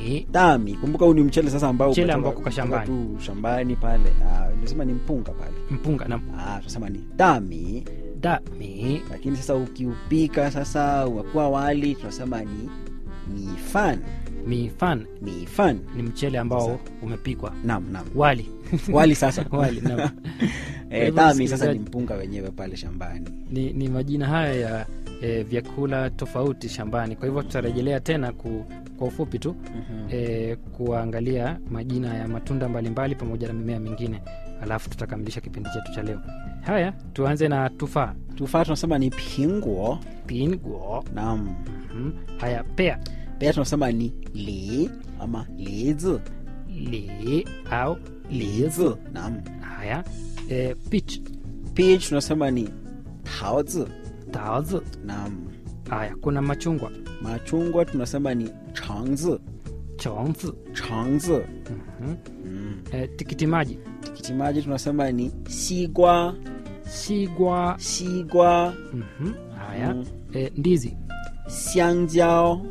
dami dami kumbuka huu ni mchele sasa ambao Mchele umetoka- ambao uko umetoka shambani. tu shambani pale Ah, nasema ni mpunga pale mpunga na Ah, tunasema ni dami dami lakini sasa ukiupika sasa unakuwa wali tunasema ni mifan mifan mifan ni mchele ambao Sasa. umepikwa nam nam wali wali sasa wali naam. eh, hivyo dami sasa msikilizaji- ni mpunga wenyewe pale shambani ni, ni majina haya ya e, vyakula tofauti shambani kwa hivyo tutarejelea tena ku, kwa ufupi tu Mhm. e, kuangalia majina ya matunda mbalimbali pamoja na mimea mingine alafu tutakamilisha kipindi chetu cha leo haya tuanze na tufaa tufaa tunasema ni pinguo pinguo nam mm, haya pea pia tunasema ni li ama lizi li au lizi lizi nam haya e, peach peach tunasema ni taozi taozi nam haya kuna machungwa machungwa tunasema ni changzi chongzi changzi mm-hmm. mm. e, tikiti maji tikiti maji tunasema ni sigwa sigwa sigwa mm-hmm. haya Mm. e, ndizi xiangjiao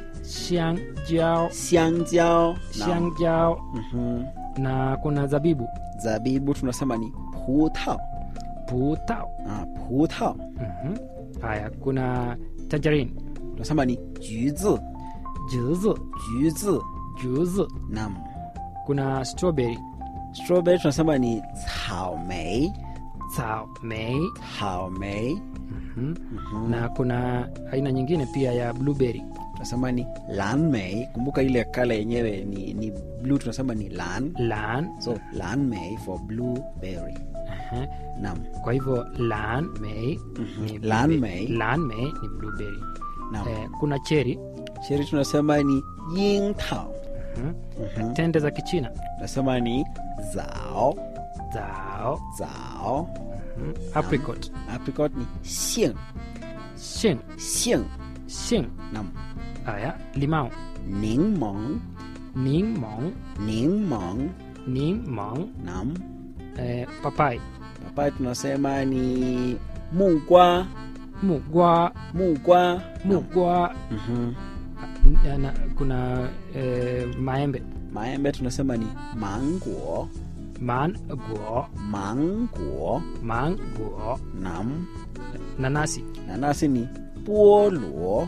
xiangjao xiangjiao nam. xiangjao Mhm. na kuna zabibu zabibu tunasema ni putao putao ah, putao mm-hmm. haya kuna tanjarin tunasema ni juzi juzi juzi juzi nam kuna strawberry strawberry tunasema ni caomei cao mei caomei mm-hmm. Mhm. na kuna aina nyingine pia ya blueberry tunasema ni lanmei kumbuka ile kala yenyewe ni, ni blue tunasema ni lan lan so lanmei for blueberry uh-huh. nam kwa hivyo lan mei Mhm. ni Lan blueberry. mei. lan mei ni blueberry nam eh, kuna cheri cheri tunasema ni yingtao mm-hmm. Mhm. tende za kichina tunasema ni zao zao zao mm-hmm. apricot apricot ni xing shin xing shin nam haya limao ningmong ningmong ningmong ningmong nam eh, papai papai tunasema ni mugwa mugwa mugwa nam. mugwa Mhm. na, na, kuna eh, maembe maembe tunasema ni manguo manguo manguo manguo nam nanasi nanasi ni boluo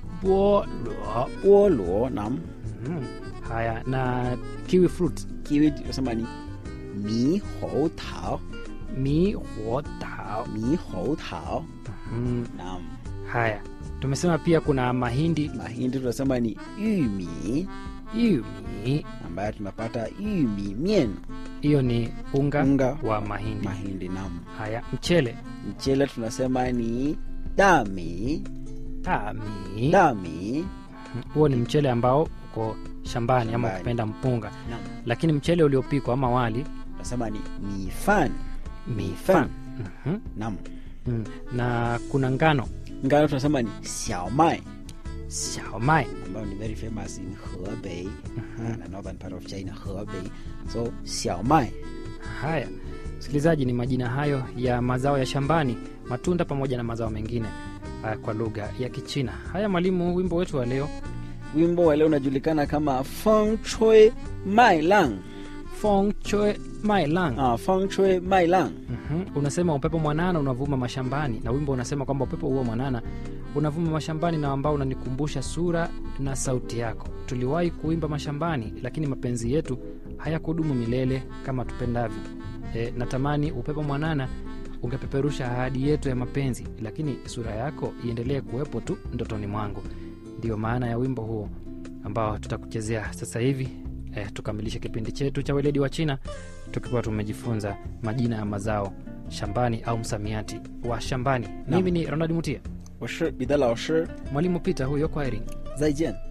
boluo boluo nam mm. haya na kiwi fruit kiwi tunasema ni mihou tao mi huo tao mihou tao mm. nam haya tumesema pia kuna mahindi mahindi tunasema ni yumi yumi ambayo tunapata yumi mien hiyo ni unga, unga wa mahindi mahindi nam haya mchele mchele tunasema ni dami tami dami huo ni mchele ambao uko shambani ama Shambani. ukipenda mpunga nam lakini mchele uliopikwa ama wali tunasema ni mifan mifan Mhm. nam Mm. na kuna ngano ngano tunasema ni xiaomai xiaomai ambayo ni very famous in hebei na northern part of china hebei so xiaomai haya msikilizaji ni majina hayo ya mazao ya shambani matunda pamoja na mazao mengine uh, kwa lugha ya kichina haya mwalimu wimbo wetu wa leo wimbo wa leo unajulikana kama feng chui mai lang fong chue mai lang ah, feng chui mai lang Mhm. unasema upepo mwanana unavuma mashambani na wimbo unasema kwamba upepo huo mwanana unavuma mashambani na ambao unanikumbusha sura na sauti yako tuliwahi kuimba mashambani lakini mapenzi yetu hayakudumu milele kama tupendavyo e, natamani upepo mwanana ungepeperusha ahadi yetu ya mapenzi lakini sura yako iendelee kuwepo tu ndotoni mwangu ndiyo maana ya wimbo huo ambao tutakuchezea sasa hivi eh, tukamilishe kipindi chetu cha weledi wa china tukiwa tumejifunza majina ya mazao shambani au msamiati wa shambani mimi ni ronald mutia 我是彼得老师， mwalimu pita huyo kwa erini 再见。